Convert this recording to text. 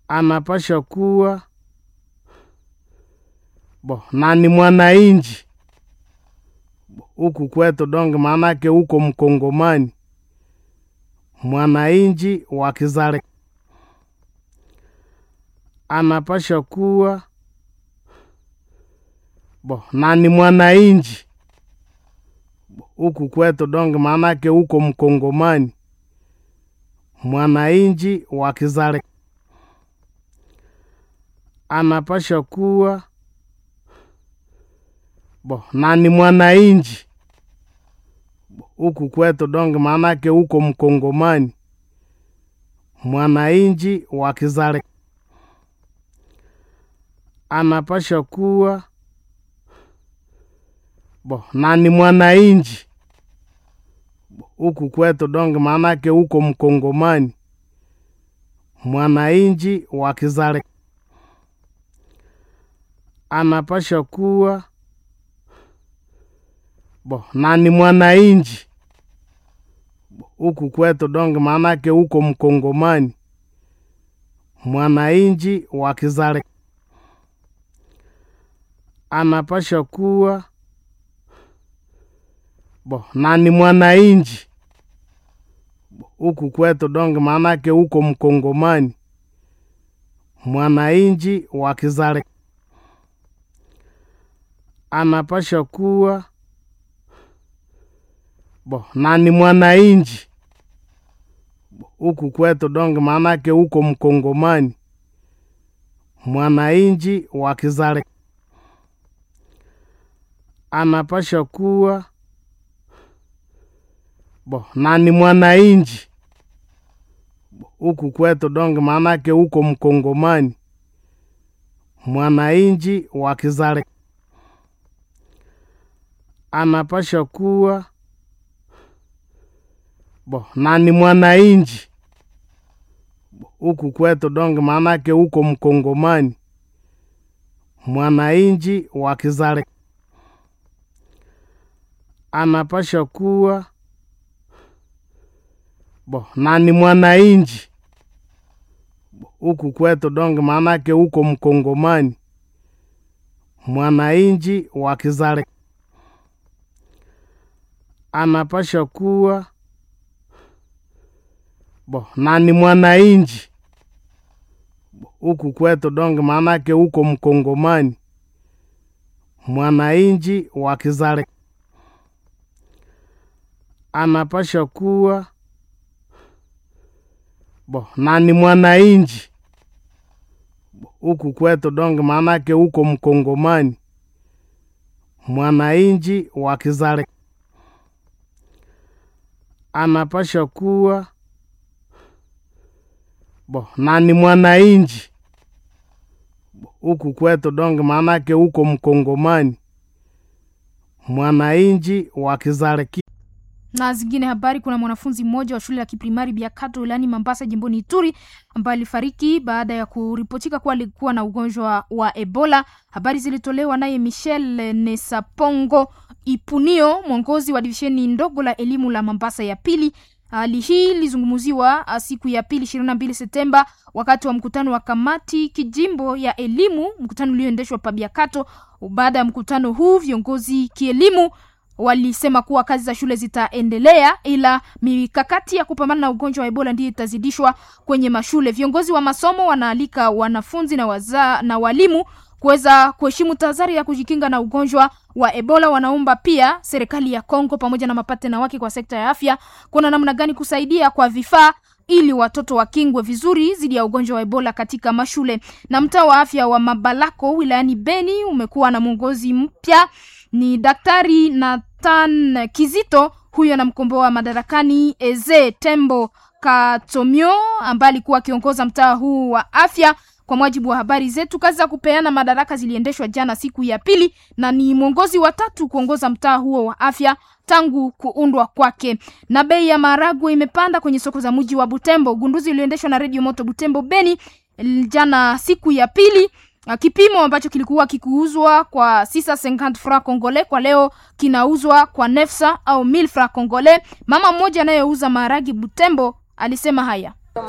anapasha kuwa bo na ni mwananchi huku kwetu donge, maanake huko mkongomani mwananchi wa kizale anapasha kuwa bo na ni mwananchi huku kwetu donge, maanake huko mkongomani mwananchi wa kizale anapasha kuwa bo na ni mwananchi huku kwetu donge, maanake huko mkongomani mwananchi wa kizale anapasha kuwa bo na ni mwananchi huku kwetu donge, maanake huko mkongomani mwananchi wa kizale anapasha kuwa bo na ni mwananchi huku kwetu donge, maanake huko mkongomani mwananchi wa kizale anapasha kuwa bo na ni mwananchi huku kwetu donge, maanake huko mkongomani mwananchi wa kizale anapasha kuwa bo na ni mwananchi huku kwetu donge, maanake huko mkongomani mwananchi wa kizale anapasha kuwa bo na ni mwananchi huku kwetu donge, maanake huko mkongomani mwananchi wa kizale anapasha kuwa bo na ni mwananchi huku kwetu donge, maanake huko mkongomani mwananchi wa kizale anapasha kuwa bo na ni mwananchi huku kwetu donge, maanake huko mkongomani mwananchi wa kizale anapasha kuwa bo na ni mwananchi huku kwetu donge, maanake huko mkongomani mwananchi wa kizale anapasha kuwa bo na ni mwananchi huku kwetu donge, maanake huko mkongomani mwananchi wa kizale anapasha kuwa bo na ni mwananchi huku kwetu donge, maanake huko mkongomani mwananchi wa kizale na zingine habari. Kuna mwanafunzi mmoja wa shule ya kiprimari Biakato wilayani Mambasa jimboni Ituri ambaye alifariki baada ya kuripotika kuwa alikuwa na ugonjwa wa Ebola. Habari zilitolewa naye Michel Nesapongo Ipunio, mwongozi wa divisheni ndogo la elimu la Mambasa ya pili. Hali hii ilizungumziwa siku ya pili ishirini na mbili Septemba wakati wa mkutano wa kamati kijimbo ya elimu, mkutano ulioendeshwa pa Biakato. Baada ya mkutano huu viongozi kielimu walisema kuwa kazi za shule zitaendelea, ila mikakati ya kupambana na ugonjwa wa Ebola ndiyo itazidishwa kwenye mashule. Viongozi wa masomo wanaalika wanafunzi na waza, na walimu kuweza kuheshimu tahadhari ya kujikinga na ugonjwa wa Ebola. Wanaomba pia serikali ya Kongo pamoja na mapatena wake kwa sekta ya afya kuna namna gani kusaidia kwa vifaa ili watoto wakingwe vizuri dhidi ya ugonjwa wa Ebola katika mashule. Na mtaa wa afya wa Mabalako wilayani Beni umekuwa na mwongozi mpya ni Daktari Nathan Kizito, huyo anamkomboa madarakani Eze Tembo Katomio ambaye alikuwa akiongoza mtaa huu wa afya. Kwa mujibu wa habari zetu, kazi za kupeana madaraka ziliendeshwa jana siku ya pili, na ni mwongozi wa tatu kuongoza mtaa huo wa afya tangu kuundwa kwake. Na bei ya maharagwe imepanda kwenye soko za mji wa Butembo. Ugunduzi ulioendeshwa na Radio Moto Butembo Beni jana siku ya pili kipimo ambacho kilikuwa kikiuzwa kwa 650 francs congolais kwa leo kinauzwa kwa 900 au 1000 francs congolais. Mama mmoja anayeuza maharagi Butembo alisema haya